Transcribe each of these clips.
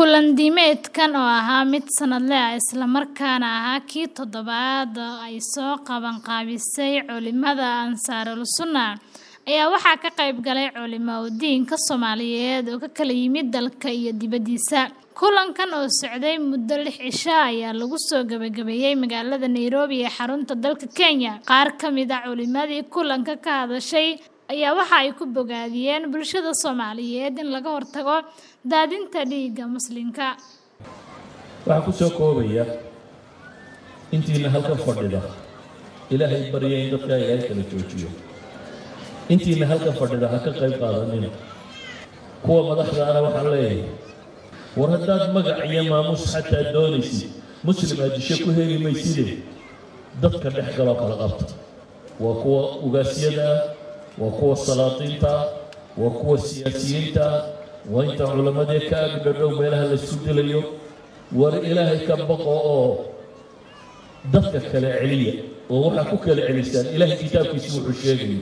Kulan diimeedkan oo ahaa mid sanadle ah isla markaana ahaa kii toddobaad oo ay soo qabanqaabisay culimada Ansaarul Sunnah ayaa waxaa ka qayb galay culimooyinka Soomaaliyeed oo ka kala yimid dalka iyo dibadiisa. Kulankan oo socday muddo lix cisho ah ayaa lagu soo gabagabeeyay magaalada Nairobi ee xarunta dalka Kenya. Qaar ka mid ah culimadii kulanka ka hadashay ayaa waxa ay ku bogaadiyeen bulshada Soomaaliyeed in laga hortago daadinta dhiigga Muslimka. waxaan ku soo koobaya intiina halkan fadhida ilaahay barya in dadka ilaahay kala joojiyo intiina halkan fadhida ha ka qayb qaadanina kuwa madaxda ana waxaan leeyahay war haddaad magac iyo maamuus xataa doonaysid muslim aad disho ku heli mayside dadka dhex galoo kala qabta waa kuwa ugaasyada ah waa kuwa salaadiinta ah waa kuwa siyaasiyiinta ah waa inta culammadee ka agdhadhow meelaha la isku dilayo war ilaahay ka baqo oo dadka kala celiya oo waxaa ku kala celisaan ilaahay kitaabkiisi wuxuu sheegayo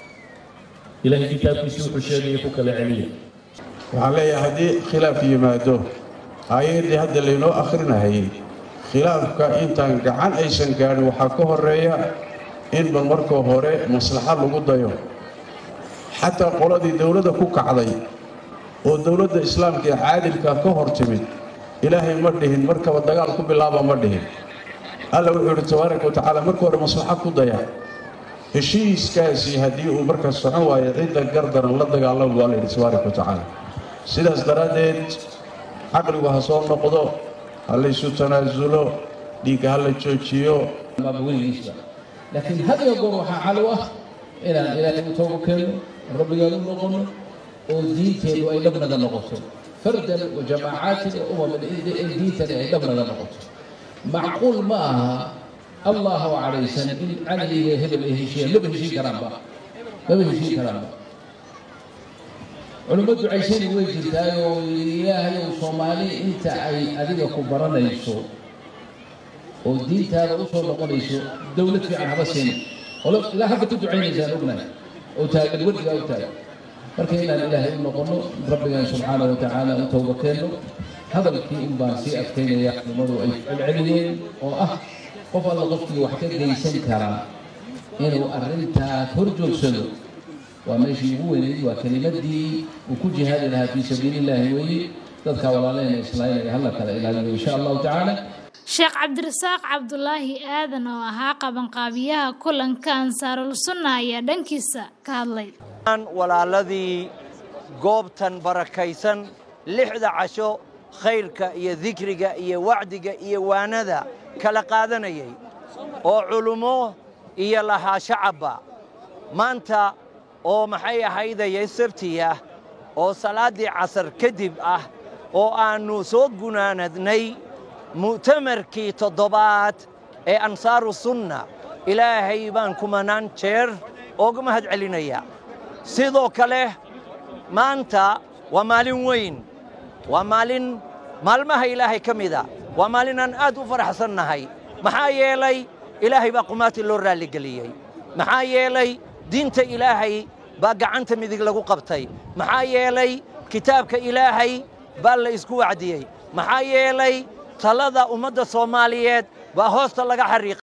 ilaahay kitaabkiisi wuxuu sheegayo ku kala celiya waxaan leeyahay haddii khilaaf yimaado aayaddii hadda laynoo akhrinahayay khilaafka intaan gacan aysan gaadhin waxaa ka horeeya inba marka hore maslaxad lagu dayo xataa qoladii dowladda ku kacday oo dowladda islaamka ee caadilka ka hor timid ilaahay ma dhihin markaba dagaal ku bilaaba ma dhihin alla wuxuu yidhi tabaaraka wa tacaala marka hore maslaxad ku daya heshiiskaasi haddii uu markaa socon waayo cidda gardaran la dagaalama baa la yidhi tabaaraka wa tacaala sidaas daraaddeed caqligu ha soo noqdo ha laysu tanaasulo dhiigga ha la joojiyo weligiisba laakiin had iyo goor waxaa calow ah inaan ilaahay u tooba keenno rabbigaan u noqonno oo diinteennu ay dhabnaga noqoto fardan wa jamaacatin wa umaman in diintani ay dhabnaga noqoto macquul ma aha allah oo cadhaysan in cali iyo hebel ay heshiiyaan maba heshiin karaanba maba heshiin karaanba culummo ducaysani way jirtaay oo ilaahayow soomaali inta ay adiga ku baranayso oo diintaada u soo noqonayso dowlad fiican haba siina olo ilaa hadda ku ducaynaysaan ognahay oo taagan weligaa u taagan marka inaan ilaahay u noqonno rabbigan subxaana wa tacaala u towba keenno hadalkii in baan sii adkaynaya culimmadu ay celceliyeen oo ah qof alla qofkii wax ka geysan karaa inuu arrintaas hor joogsado waa meeshii ugu weynayd waa kelimadii uu ku jihaadi lahaa fii sabiili illaahi weeye dadka walaaleyna islaynaya hala kala ilaaliyo insha allahu tacaala sheekh cabdirasaaq cabdulaahi aadan oo ahaa qabanqaabiyaha kulanka ansaarul sunna ayaa dhankiisa ka hadlay walaaladii goobtan barakaysan lixda casho khayrka iyo dikriga iyo wacdiga iyo waanada kala qaadanayay oo culummo iyo lahaa shacabba maanta oo maxay ahaydaya sabti ah oo salaaddii casar kadib ah oo aannu soo gunaanadnay mu'tamarkii toddobaad ee ansaaru sunna ilaahay baan kumanaan jeer ooga mahad celinayaa sidoo kale maanta waa maalin weyn waa maalin maalmaha ilaahay ka mida waa maalin aan aad u faraxsannahay maxaa yeelay ilaahay baa qumaati loo raalligeliyey maxaa yeelay diinta ilaahay baa gacanta midig lagu qabtay maxaa yeelay kitaabka ilaahay baa la isku wacdiyey maxaa yeelay talada ummadda soomaaliyeed baa hoosta laga xariiqay